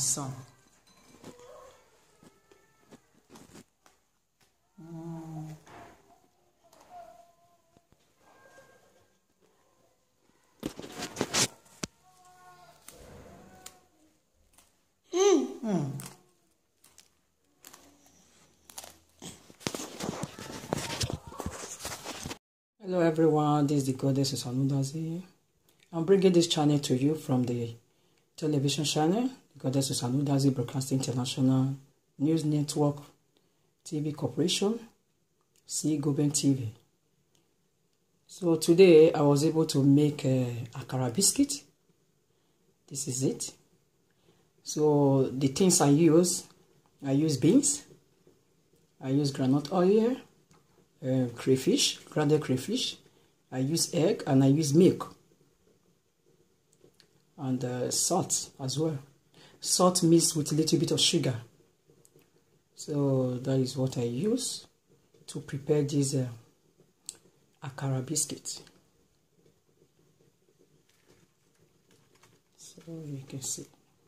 son. Hello everyone, this is the goddess Usanudazi. I'm bringing this channel to you from the television channel, the goddess Usanudazi Broadcasting International News Network TV Corporation, C Goben TV. So today I was able to make a akara biscuit. This is it. So the things I use, I use beans, I use granite oil, uh, crayfish, grounded crayfish. I use egg and I use milk. And uh, salt as well. Salt mixed with a little bit of sugar. So that is what I use to prepare this uh, akara biscuit. So you can see.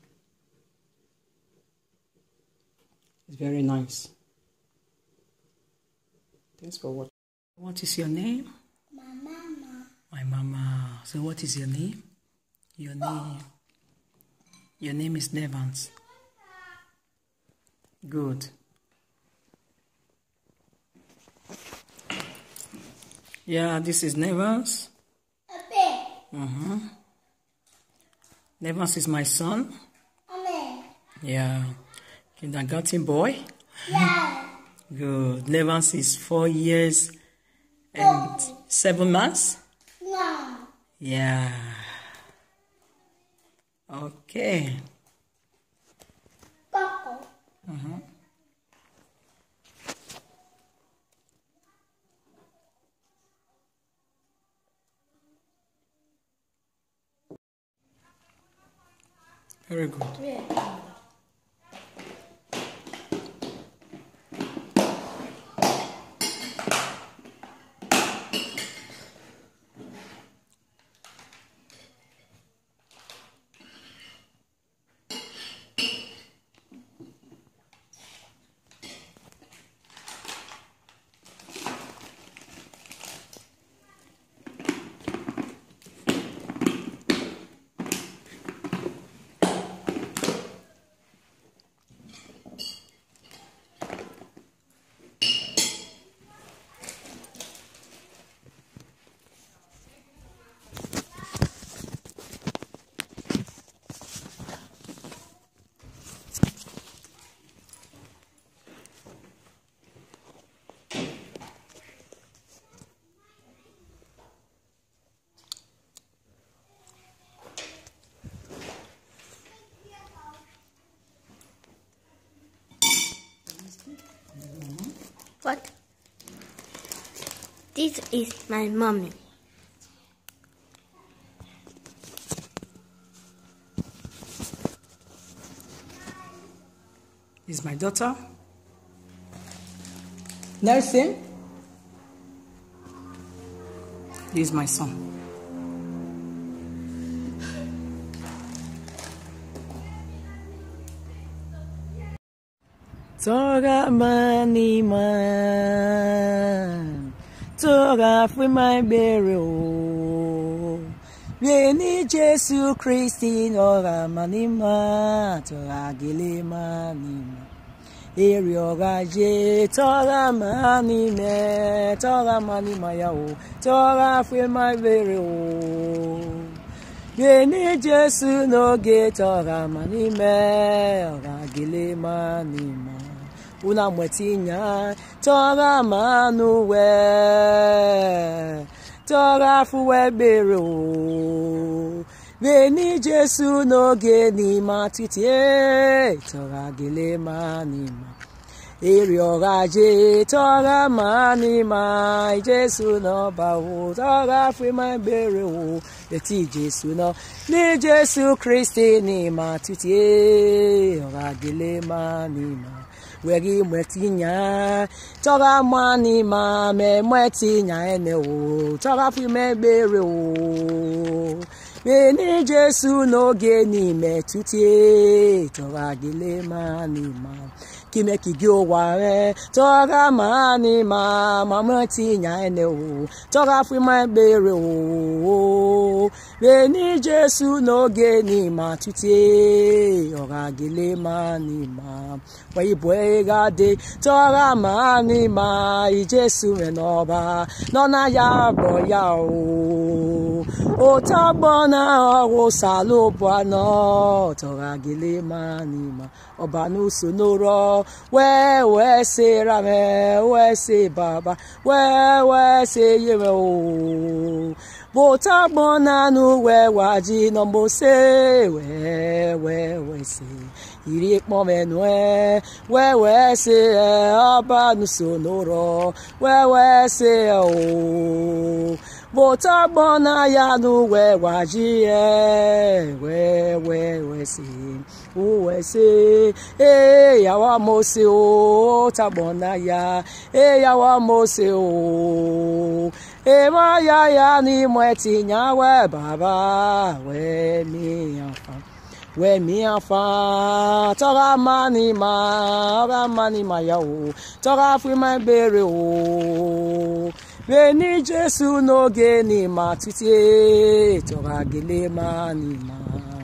It's very nice. Thanks for watching. What is your name? My mama. My mama. So what is your name? Your name. Your name is Nevans. Good. Yeah, this is Nevans. Ape. Mm-hmm. Nevans is my son. Ame. Yeah. Kindergarten boy. Yeah. Good. Nevans is four years and seven months. No. Yeah. Okay. Coco. Very good. What? This is my mommy. This is my daughter. Nelson. This is my son. Toga mani man, toga fún my burial. Yeni Jésù Kristi ọ̀rà mani ma, toga gele mani ma. Èrè ọ̀rà jẹ́ tọ́ra mani mẹ́, tọ́ra mani ma ya o, tọ́ra fún my burial. Yeni Jésù n'oge tọ́ra mani mẹ́, ọ̀rà gele mani ma. Una mwetinya tọ́ra manu wẹ́, tọ́ra fún wẹ́gbèrè o. Yeni Jésù n'oge n'ime atịtị e, tọ́ra gele mani ma. Èrè ọ̀rọ̀ ajé tọ́ra máa ní máa Jésù náà bá wò tọ́ra fún máa bèrè wò etí Jésù náà ní Jésù Kristi ní máa títí ọ̀rọ̀ àgélé máa ní máa wẹ̀rí mọ̀ẹ́tì yàn tọ́ra máa ní máa mẹ́mọ́ẹ́tì yàn ẹ̀nẹ̀ wò tọ́ra fún máa bèrè wò beni jesu n'oge n'ime tutie tọra gele ma n'ima kime kigi ụwa rẹ tọra ma n'ima mama tinya ene o tọra fima gbere o beni jesu n'oge n'ima tutie ọra gele ma n'ima waibu egade tọra ma n'ima ijesu me n'ọba nọ na ya bụ ya o ụtọgbọ na ọrụ salụbụ anọ tọra gele ma n'ima ọba n'uso n'ụrọ wee wee se rame wee se baba wee wee se yeme o bụtọgbọ na anụ wee waji nọmbọ se wee wee wee se iri kpọmenue wee wee se ọba n'uso n'ụrọ wee wee se o bụtọgbọ na ya nụ wee waji ye wee wee wee se uwe se e yawa mose o tagbọ na ya e yawa mose o e ma ya ya n'ime tinye wee baba wee mi afa wee mi afa tọra mani ma ọra mani ma ya o tọra afrịma ebere o beni jesu n'oge n'ịma tutie tọra gele ma n'ịma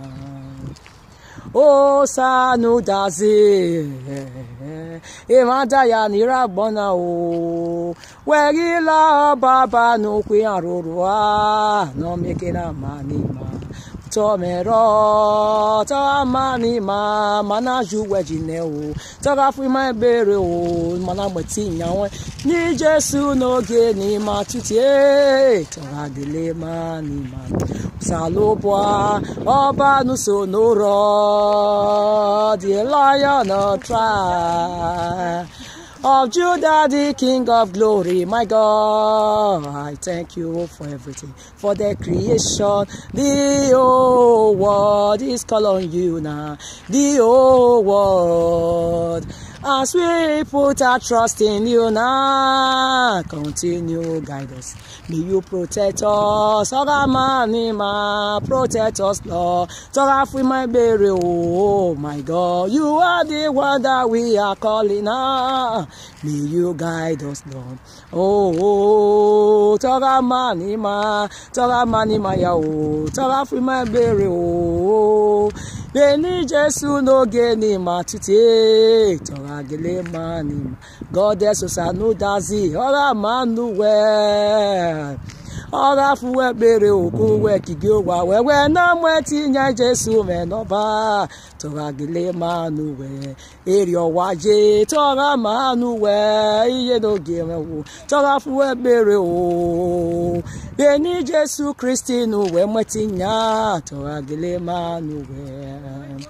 o sanu dazi ịmada ya n'ire agbọna o werila ọbaba n'okwu arụrụ a n'omekere amanima tọmẹrọ tọmanima mana ju wẹjìnẹ o tọgafụ ima ebere o mana gbẹtì ìyàwó ní jésù n'oge n'ima tutie tọradile ma n'ima salubua ọba nuso n'ụrọ the lion of tribe of Judah, the King of glory, my God. I thank you for everything, for the creation. The whole world is calling you now. The whole world. As we put our trust in you now, continue guide us. May you protect us, Ogamanima, protect us, Lord. Torah with my burial, oh my God. You are the one that we are calling now. May you guide us, Lord. Oh, oh Torah manima, Torah manima ya oh, Torah with my burial, oh. Beni Jesu n'oge n'ịma tute tọra gele ma n'ịma goddess osanu dazi ọra manu wee ọra fụwe kpere okwu wee kige ụwa wewe na mwe tinye Jesu menọba tọra gele manu wee eri ọwa je tọra manu wee ihe n'oge mewu tọra fụwe kpere o beni Jesu Kristi n'uwe mwetinye tọra gele manu wee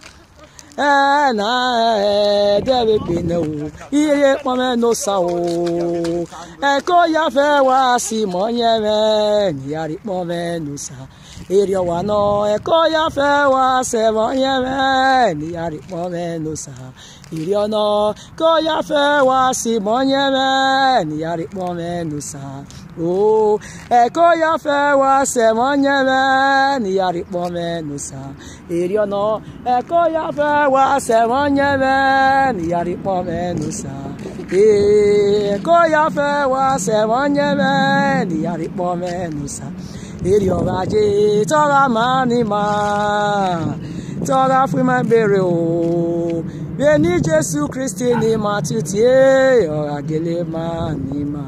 na debe kpene o ihe kpọme n'ụsa o eko ya fe wa si ma onye me niyari kpọme n'ụsa eri ọwa nọ eko ya fe wa se ma onye me niyari kpọme n'ụsa iri ọnọ ko ya fe wa si ma onye me niyari kpọme n'ụsa o eko ya fe wa se ma onye me niyari kpọme n'ụsa eri ọnọ eko ya fe wa se ma onye me niyari kpọme n'ụsa ee eko ya fe wa se ma onye me niyari kpọme n'ụsa eri ọba je tọra ma ni ma tọra fún ma bèrè o bẹ́ẹ̀ ní jésù kristi ni mà títí ọ̀rọ̀ àgẹ́lẹ́ máa ní mà.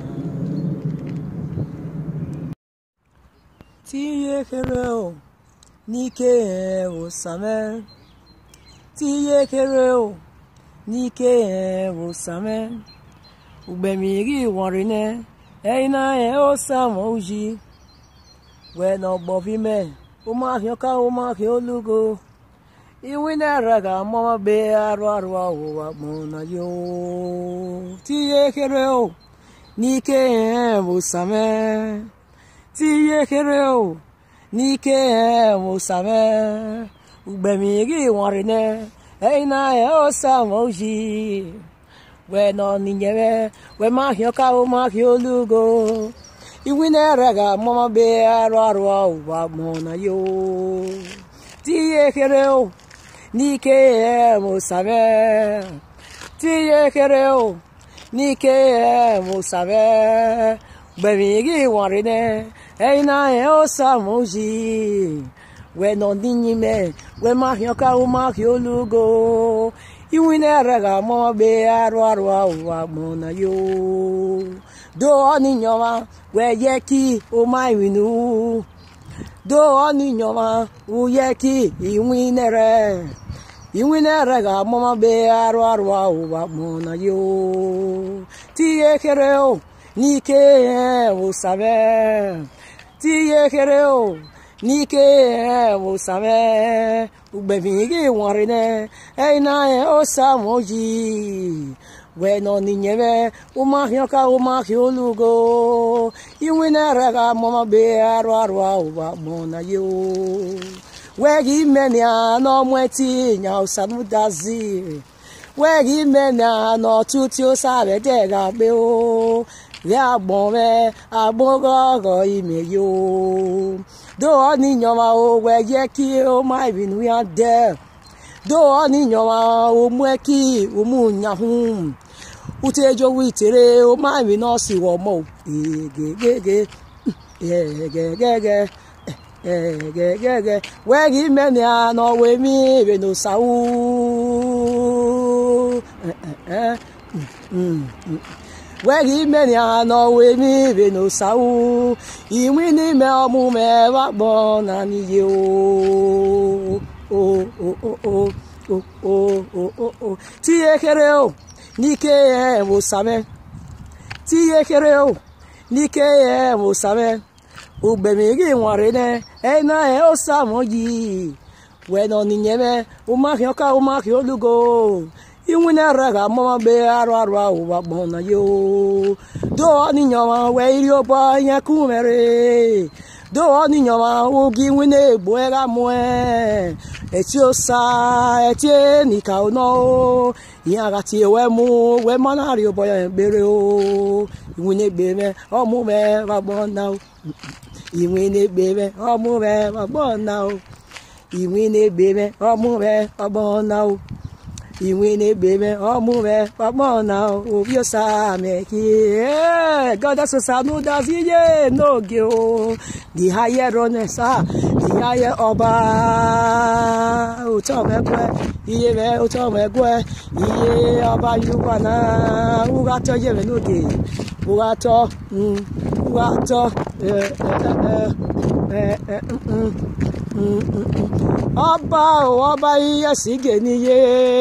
tíye kéré o n'ike ẹ̀ ò sàmẹ́ tíye kéré o n'ike ẹ̀ ò sàmẹ́ ugbẹ̀mí rí ìwọ̀nrin náà ẹ̀yin náà ẹ̀ ó sàmọ́ òjì wẹ́ẹ̀ náà gbọ́ bí mẹ́ẹ̀ ó máa fi ọkà ó máa fi olúgo iwi na-ara ga-amama be arụ arụ ọwụwa mụna yo tinye ekere o n'ike bụ same tinye ekere o n'ike bụ same ugbemiri nwarine eina osa moji wee nọ n'inyere wee mahịa ọka mahịa olugo iwinere ga mama be arụ arụ ụwa mụ na yo tinye ekere o n'ike musabe tinye ekere o n'ike musabe gbẹ̀mí gí wọ̀nrin ní ẹ̀yin náà ẹ̀ ó sàmújì wẹ̀ nọ níyìn mẹ́ wẹ̀ má fi ọkà ó má fi olúgo ìwìn náà rẹ̀ gà mọ́ bẹ́ arọ arọ àwọ̀ àgbọ̀n náà yóò dó ọ́ níyàn wá wẹ̀ yẹ kí ó má ìwìnú dó ọ́ níyàn wá ó yẹ kí ìwìn náà rẹ̀ ìwìn náà rẹ̀ gà mọ́ bẹ́ arọ arọ àwọ̀ àgbọ̀n náà yóò tí yẹ kéré o n'ike wụsabe tinye ekere o n'ike wụsabe ugbebi gị nwarịne eina osamoji wee nọ n'inyebe ụmahịa ọka ụmahịa olugo inwe na-ere ga amụma be arụ arụ ụwa mụ na yo wee gị menia n'ọmweti nya ụsamudazi wee gị menia n'ọtụtụ osabede ga-agbe o rí àgbọ̀n rẹ àgbọ̀ngọ̀gọ̀ ìmẹ̀ yóò dóò níyànwá o wẹ̀ yẹ kí o má ìbínú yá dẹ́ dóò níyànwá o mú ẹ kí o mú yahun utejo witere o má ìbínú sí wọ mọ gègégé gègégé gègégé wẹ́ẹ̀gì mẹ́ni àná wẹ̀mí ìbínú sáwù wẹ́ẹ̀rì mẹ́rin àná wé ní ìrìnà sáwù ìwí ní mẹ́ ọmú mẹ́ wá gbọ́n náà níye o o o o o o o o o tí ekele o ní ké ẹ̀ wò sàmẹ́ tí ekele o ní ké ẹ̀ wò sàmẹ́ ògbẹ̀mí rí wọn rẹ̀ nẹ́ ẹ̀ náà ẹ̀ ó sàmọ́ yìí wẹ́nà nìyẹn mẹ́ o má kí ọkà o má kí olúgo inwe na-ere ga amụma be arụ arụ ụwa gbọ na yo do ọnịnyọma wee iri ụbọ ihe kumere do ọnịnyọma oge inwe na-egbu ega mụe eti osa eti nika ụnọ ihe agati ewe mụ wee mana arị ụbọ ya ekpere o inwe na-egbe me ọmụme wagbọ na inwe na-egbe me ọmụme wagbọ na inwe na-egbe me ọmụme wagbọ na o ìwé ní gbèmẹ ọmú rẹ pọpọ náà òbí ọsà mẹkì ẹ gọdọ sọsànù dàsíyé n'oge o dìháyẹ rọnẹsà dìháyẹ ọba òtọ mẹgbẹ iye rẹ òtọ mẹgbẹ iye ọba yorùbá náà wúwàtọ yẹrẹ n'oge wúwàtọ wúwàtọ ẹ ẹ ẹ ẹ ọba ò ọba iye sígè níye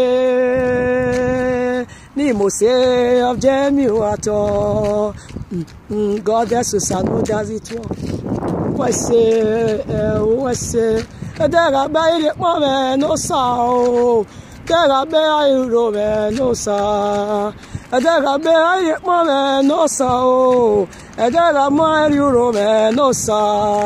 ní ìmọ̀ọ́sẹ̀ ọ̀jẹ̀mí àtọ̀ goddess sanu dazi tó wẹ̀sẹ̀ wẹ̀sẹ̀ ẹ̀dẹ́gà bẹ́ ilé pọ̀ mẹ́ ní sà ó ẹ̀dẹ́gà bẹ́ àìrò mẹ́ ní sà ẹ̀dẹ́gà bẹ́ ilé pọ̀ mẹ́ ní sà ó ẹ̀dẹ́gà mọ́ àìrò mẹ́ ní sà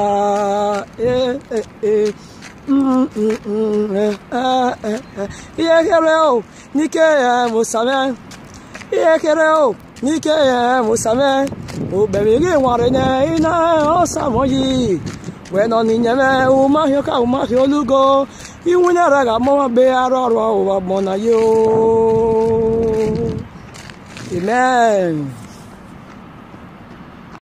ihe kere o n'ike ya musame ihe kere o n'ike ya musame obere gị nwere ne ịna ọsamoyi wee nọ n'inyeme ụmahịa ka ụmahịa olugo inwunyere ga amụma be arụ ọrụ ụwa gbọ na yo amen